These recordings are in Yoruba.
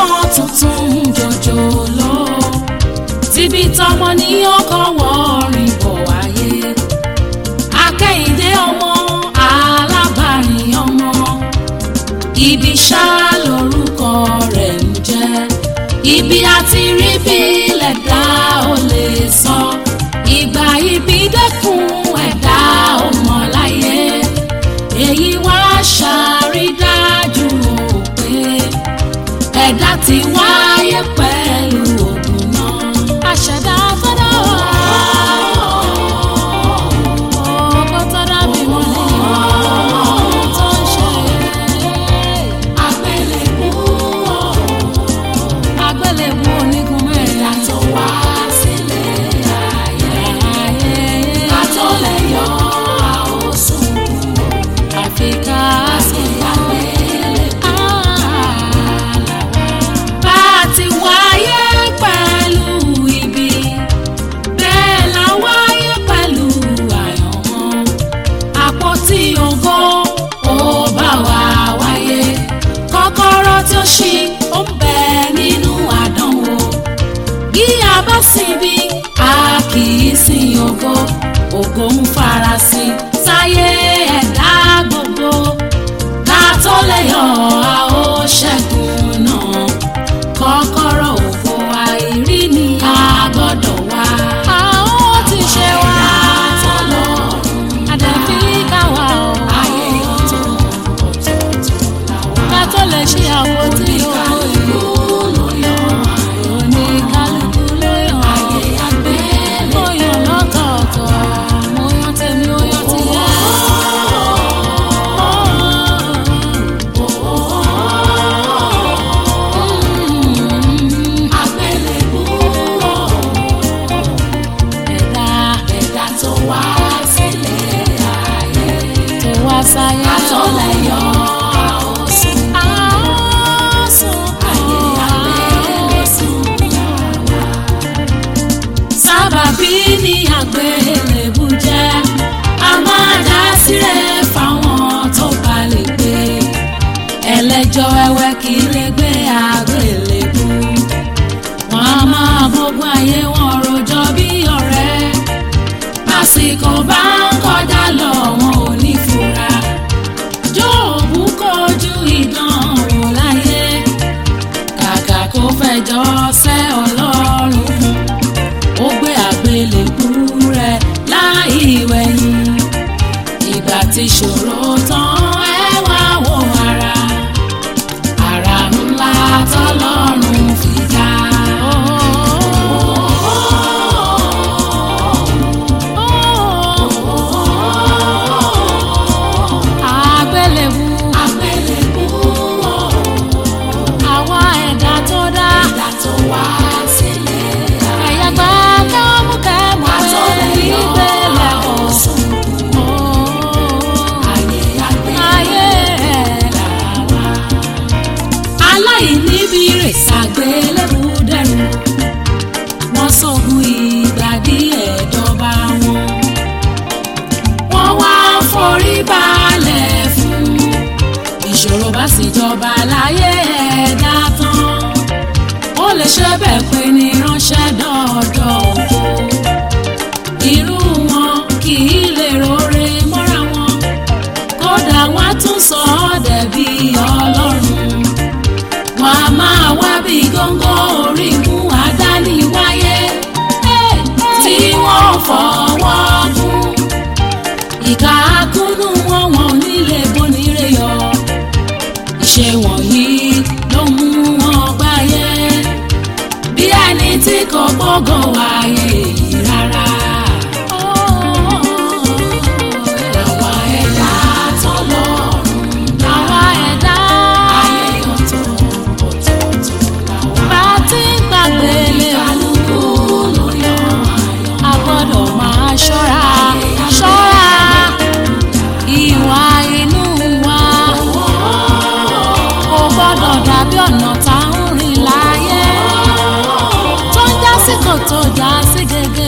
ọmọ tuntun jòjòló tíbi tọmọ ní ọkọ wọrin bọ̀ wáyé akẹ́yìndé ọmọ alábàárìn ọmọ ibi ṣá lórúkọ rẹ̀ ń jẹ́ ibi àti rí bí lẹ̀dá ò lè sọ ìgbà ibi dẹ́kun ẹ̀dá ò mọ̀ láyé èyí wá ṣàrídájú o pé ẹ̀dá ti wáyé pẹ̀lú ògùn náà. àṣẹ̀dá tọ́dá wà. ọkọ tọ́dá bí wọ́n lè wọ́n tó ń ṣe. àgbélébú àgbélébú onígun mẹ́rin. tó wá sílé ayé. ká tó lè yọ àwòsùn àfi ká sí àgbélébú. bá a ti wáyé pẹ̀lú ibi bẹ́ẹ̀ la wáyé pẹ̀lú àyànmọ́ àpótí ògo ó bá wa wáyé kọ́kọ́rọ́ tí ó ṣí ó ń bẹ nínú àdánwò bí a bá sinbi a kì í sin ògo ògo ń farasin sáyé ẹ̀dá gbogbo ká tó lè yọ a ó ṣẹ́gun náà kọ́kọ́rọ́ ògo àìrí ni a gbọ́dọ̀ wá. a ó ti ṣe wá àdàbí káwa o. ayé ọ̀tọ̀ ọ̀tọ̀ọ̀tọ̀ làwa. ká tó lè ṣe àwọn tí ó ìlú ló yàn. oníkálukú ló yàn. ayé àgbẹ̀ ló yàn lọ́tọ̀ọ̀tọ̀. mo yan tèmi ó yan tìyẹ. àgbélébú ẹ̀dá ẹ̀dá tó wá sílé ayé tó wá sáyé àtọ́lẹ̀ yọ àwòsùn àwòsùn ayé àgbélésùn yàrá. sábàbí ni àgbélébú jẹ́ a máa dá sílẹ̀ fáwọn tó bá lè gbé ẹlẹ́jọ́ ẹwẹ́ kì í lè gbé àgbélébú wọn a máa bógun ayé wọn rojọ́ bí ọ̀rẹ́ àsìkò bá ń kọjá lọ wọn ò ní fura jóòbù kojú ìdánwò láyé kàkà kó fẹjọ́ sẹ́ ọlọ́run ó gbé àgbélébú rẹ̀ láì wẹ̀yìn ìgbà tí ṣòro tán ẹ wá wo ara ara ńlá tọ́lọ́run fi dá. àgbélébú àgbélébú àwa ẹ̀dá tó dá ẹ̀dá tó wá sílé ẹ̀yà gbà kẹ́mú kẹ́mú pé ìgbélẹ̀ ọ̀sùn ayé ayé làwa aláìníbi rè ṣàgbélébú dẹrù wọ́n sọ̀gùn ìgbà díẹ̀ dọ́ba wọn wọ́n wá forí balẹ̀ fún ìṣòro bá sì jọba láyé ẹ̀dá tán ó lè ṣe bẹ́ẹ̀ pé ní ránṣẹ́ dọ́ọ̀dọ̀ ògo irú wọn kì í lè rore mọ́ra wọn kódà wọ́n á tún sọ ọ́ dẹ̀bi ọlọ́run wọn a máa wá bí góńgó orígun àdániwáyé tí wọ́n fọwọ́ kún ìka kúnnú wọn wọn ò nílé bonire yọ ìṣe wọ̀nyí ló mú wọn gbáyé bí ẹni tí kò gbọ́gọ̀ wáyé yìí rárá. Àwa ẹ̀dá tọ́lọ́run dá. Àwa ẹ̀dá ayé ọ̀tọ̀ ọ̀tọ̀ọ̀tọ̀ làwa. Bá a ti ń gbàgbé lé kálukú ló yan àyàn. A gbọ́dọ̀ máa ṣọ́ra ṣọ́ra ìwà inú wa. Kò gbọ́dọ̀ dàbí ọ̀nà tá ń rìn láyé. Tó ń já sí kòtò já sí gègé.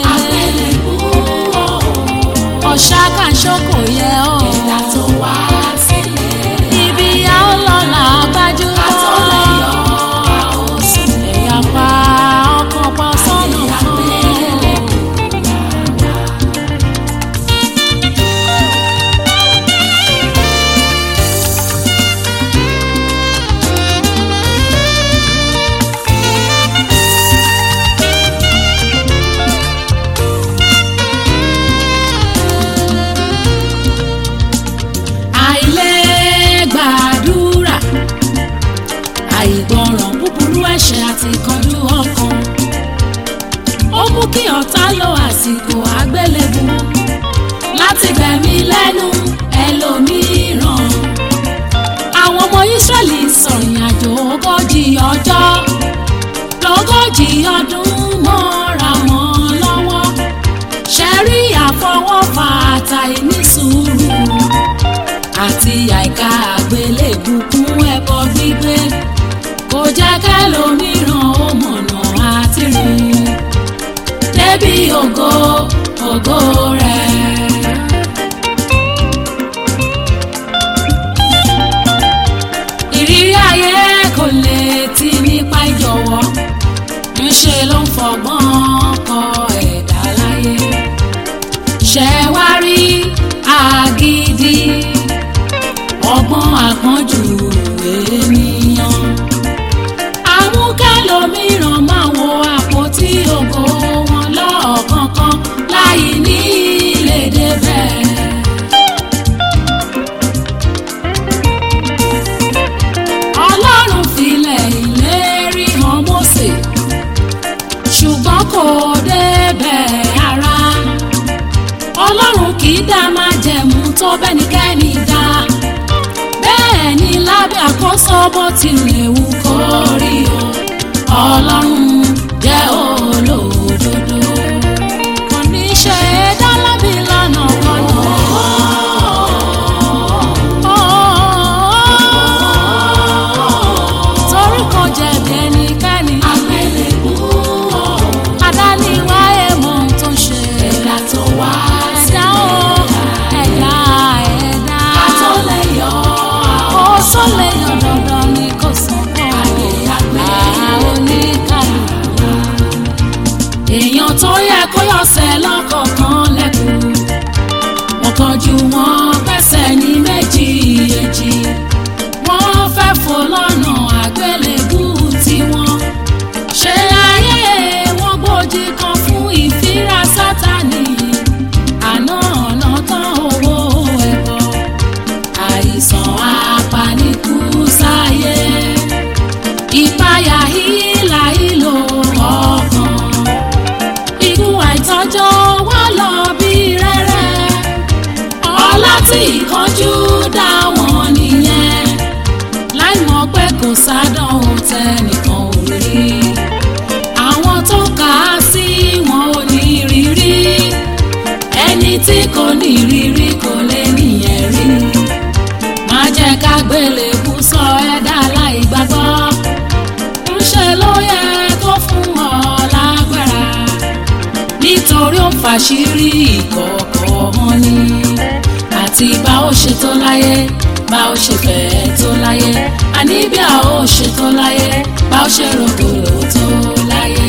ẹ̀ṣẹ̀ àti ìkánjú ọkàn ó mú kí ọ̀tá lo àsìkò àgbélébù láti gbẹ̀mí lẹ́nu ẹlòmíràn àwọn ọmọ Ísírẹ́lì sọ̀rìn àjò ogójì ọjọ́ lógójì ọdún mọ́ra wọn lọ́wọ́ ṣẹ́rí àfọwọ́fà àtàìní sùúrù àti àìka àgbélébù kún ẹbọ gbígbé kò jẹ́ kẹ́lòmíràn ó mọ̀nà àti rìn débi ògo ògo rẹ̀. ìrírí ayé kò lè ti nípa ìjọ̀wọ́ ńṣe ló ń fọgbọ́n kọ ẹ̀dá láyé ṣẹ wá rí àgídí ọgbọ́n àpọ́njù ènìyàn àmúkẹ́lòmíràn máa wo àpótí ògo wọn lọ́ọ̀kọ̀ọ̀kan láì ní lè débẹ̀. ọlọ́run filẹ̀ ìlérí hàn Mósè ṣùgbọ́n kò débẹ̀ ara ọlọ́run kì í dá májẹ̀mú tó bẹ́nikẹ́ni dá bẹ́ẹ̀ ni lábẹ́ àkóso bó tilẹ̀ wù kó rí o ọlọ́run jẹ́ olódodo kò ní ṣe é dá lábì lánàá kọ́nà. torí kò jẹ̀bi ẹnikẹ́ni. àgbélébú adániwáyé mọ ohun tó ń ṣe. ẹ̀dá tó wá ẹ̀dá o ẹ̀dá ẹ̀dá. ká tó lè yọ ó sọ lè yọ dandan ni kò sàn kọ́. àyè àgbẹ̀ oníkàlùkù. èèyàn tó yẹ kó yọ̀sẹ̀ lọ́kọ̀ọ̀kan lẹ́kùn. wọ́n kọjú wọn pẹ́sẹ̀ ní méjì èjì wọ́n fẹ́ fò lọ́nà àgbélébú tiwọn. ṣé ayé wọn gbòdì kan fún ìfira sátani àná ọ̀nà tán owó ẹ̀bọ àìsàn apanikú sáyé ìpayà hílà ìlò ọkàn ikú àìtọ́jọ́ wá lọ bí rẹ́rẹ́ ọlá tí ìkánjú dá wọn nìyẹn láì mọ̀ pé kò sádánwò tẹnìkan ò rí àwọn tó kà á sí wọn ò ní rírí ẹni tí kò ní rírí kò lè nìyẹn rí má jẹ́ ká gbélé kú sọ ẹ̀dá láì gbàgbọ́ ńṣe ló yẹ kó fún ọ lágbára nítorí ó fàṣírí ìkọ̀kọ̀ wọn ni àti bá ó ṣe tó láyé bá ó ṣe fẹ́ tó láyé àní bí a ó ṣe tó láyé bá ó ṣe rògbòrò tó láyé.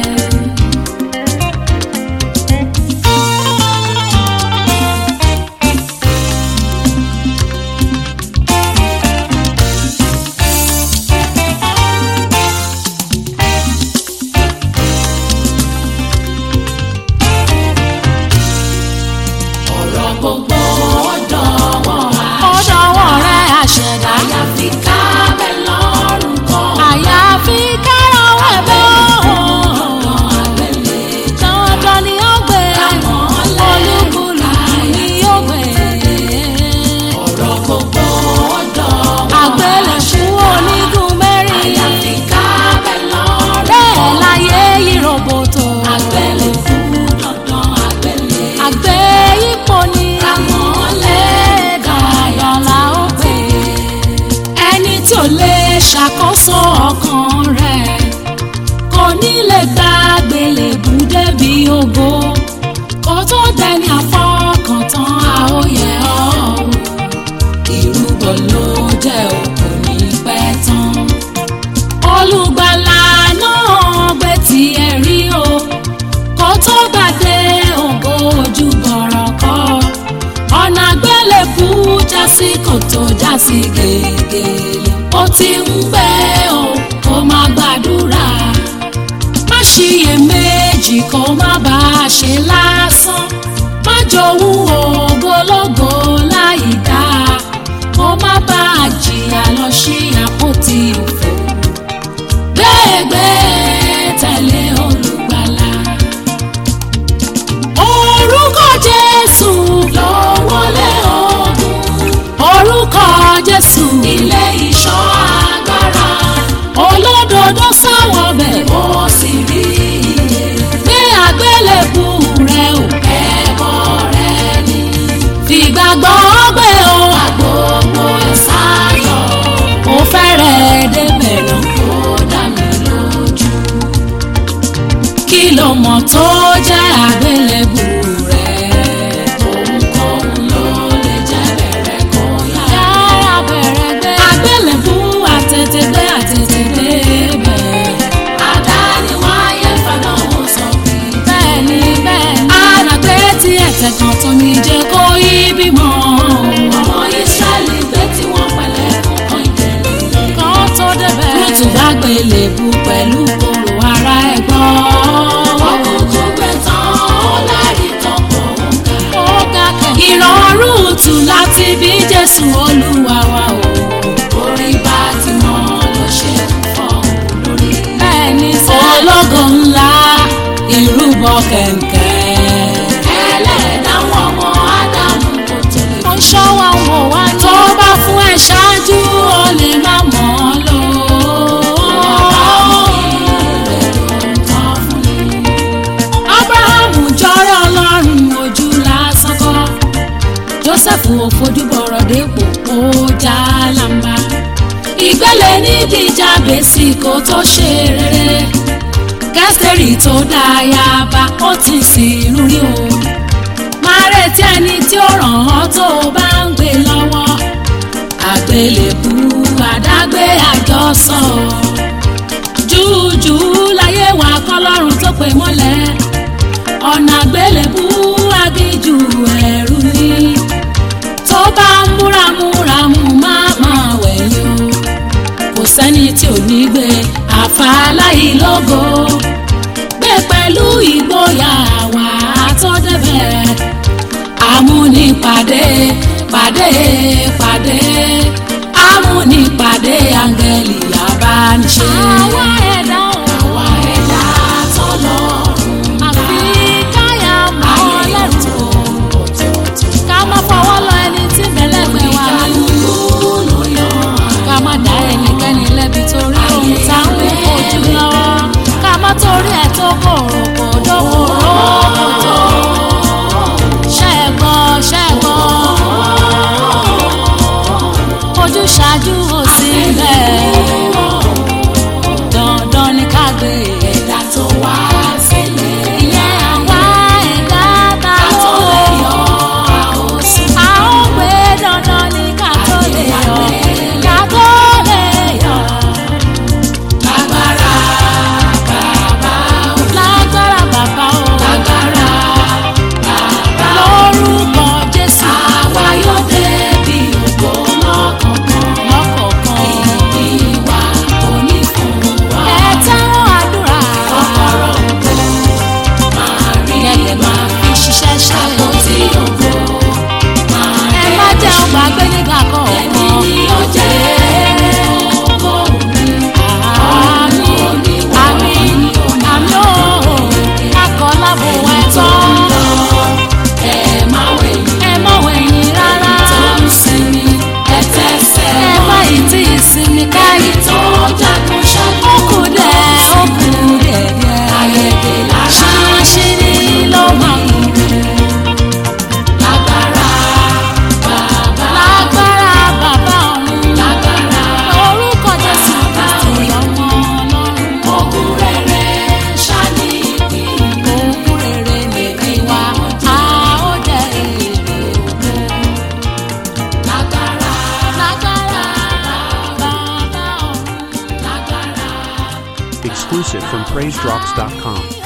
ọ̀rọ̀ gbogbo ọ̀dọ̀wọ́ ọ̀dọ̀wọ́ rẹ̀ àṣẹ̀dá. àyàfi ká bẹ́ lọ́rùn kọ́. àyàfi kárọ̀wọ́ ẹ̀bẹ̀ ọ̀dọ̀ àgbélé dandan ni ó gbé Kámọ́lẹ̀ olúkúlù ni ó gbé. ọ̀rọ̀ gbogbo ọ̀dọ̀wọ́ àgbélẹ̀ṣú onígun mẹ́rin àyàfi ká bẹ́ lọ́rùn bẹ́ẹ̀ láyé yìí roboto. àgbélé fún dandan àgbélé. àgbé ipò ni Kámọ́lẹ̀ dandan la ó gbé. ẹni tí ò lè ṣàkóso ọkàn rẹ̀ kò ní lè gba àgbélébù débi ògo kó tó dẹni àfọkàntán àóyẹ ọ́ ìrúbọ ló jẹ́ òkú ní pẹ́ tán olùgbàlà náà gbé tiẹ̀ rí o kó tó gbàdé ògo ojú bọ̀rọ̀ kọ́ ọ̀nà àgbélébù já sí kòtò já sí gègèlè ó ti ń gbé o kó má gbàdúrà má ṣiyèméjì kó má bá a ṣe lásán má jowú ògbólógbò láì dáa kó má bá a jìyà lọ sí àpótí òfò gbé kágbélébù pẹ̀lú kòrò ara ẹ̀ gbọ́. Òkùnkùn gbẹ tán ó lẹ́rìí tán kò ń kà. ó ga kẹ̀kẹ́. ìrọ̀rùn tù láti bí jésù olúwa wa o. Orí bá ti mọ́ ló ṣe ń fọ́ lórí. bẹ́ẹ̀ ni sẹ́. ológo ńlá ìrúbọ kẹ̀kẹ́. Ẹlẹ́dàá wọn ọmọ Ádámù kò tó lè mo ṣọ́ wa wò wá ní. tó bá fún ẹ ṣáájú o lè má mọ̀ ọ́ lò. abrahamu jọrọ ọlọ́run ojú lásán kọ́ joseph ò fojú bọ̀rọ̀ dépò ó já lamba ìgbélé nídìí jábèsì kó tó ṣe rere kẹsìrì tó dáyàbá ó ti sìn lórí o máa retí ẹni tí ó ràn ọ́ tó o bá ń gbé lọ́wọ́ àgbélébù àdágbé àjọsọ júùjù láyé wa kọ́lọ́run tó pè mọ́lẹ̀ ọ̀nà àgbélébù agíjù ẹ̀rù ni tó bá ń múramúramù má máa wẹ̀yìn o kò sẹ́ni tí ò ní gbé àfàlàyé lógo gbé pẹ̀lú ìgboyà wà á tó débẹ̀ amúnipàdé pàdé pàdé amúnipàdé áńgẹ́lì abániṣe. àwa ẹ̀dá Àwa ẹ̀dá tọ́lọ́run àfi káyà mọ́ lẹ́rù ká má fọwọ́ lọ ẹni tí bẹ̀lẹ́gbẹ̀ wà nínú ló yan ká má dá ẹnikẹ́ni lẹ́bi torí ohun tá ń wí ojú lọ́wọ́ ká má torí ẹ̀ tó kòrò kò dókòrò kò tó ṣẹ́gbọ́ ṣẹ́gbọ́ ojú ṣáájú ò sí bẹ́ẹ̀ dandan ni ká gbé ẹ̀dá tó wá sílẹ̀. ìyẹn àwa ẹ̀dá ta Ká tó lè ló yọ àhósùn. a ó gbé dandan ní ká tó lè yọ ká tó lè yọ Lágbára bàbá o. lágbára bàbá o Lágbára bàbá o. lórúkọ jésù Àwa yóò débi ògo lọ́kọ̀ọ̀kan. lọ́kọ̀ọ̀kan Ìpín wa kò ní fún wa. ẹ tẹ́wọ́ àdúrà Kọ́kọ́rọ́ ògo máa rí kẹ̀kẹ́ máa fi ṣiṣẹ́ ṣe àpótí ògo máa ẹ rí má jẹ́ ọgbà gbé nígbà Ẹni kọ̀ọ̀kan ni ó jẹ́ ògo mi. àmì àmì àmì ó akọ lábò ẹ tán Ẹ máa wẹ̀yìn ẹ má wẹ̀yìn rárá tó ń sinmi. Ẹ tẹ́sẹ̀ ẹ má yìí tí ìsinmi káyìí Ẹni tó jagun ṣáájú. ó kù dẹ̀ ó kù dẹ̀ dẹ̀ Ayẹyẹ láṣà ṣáṣírí ló máa kù lágbára bàbá lágbára bàbá ọ̀run lágbára orúkọ jésù kristi ọmọ ọlọ́run ogun rere ṣáni ìpín. òkun rere nìkí wa a ó jẹ èrè òkun Lágbára lágbára bàbá ọ̀run. lágbára. Exclusive from PraiseDrops.com.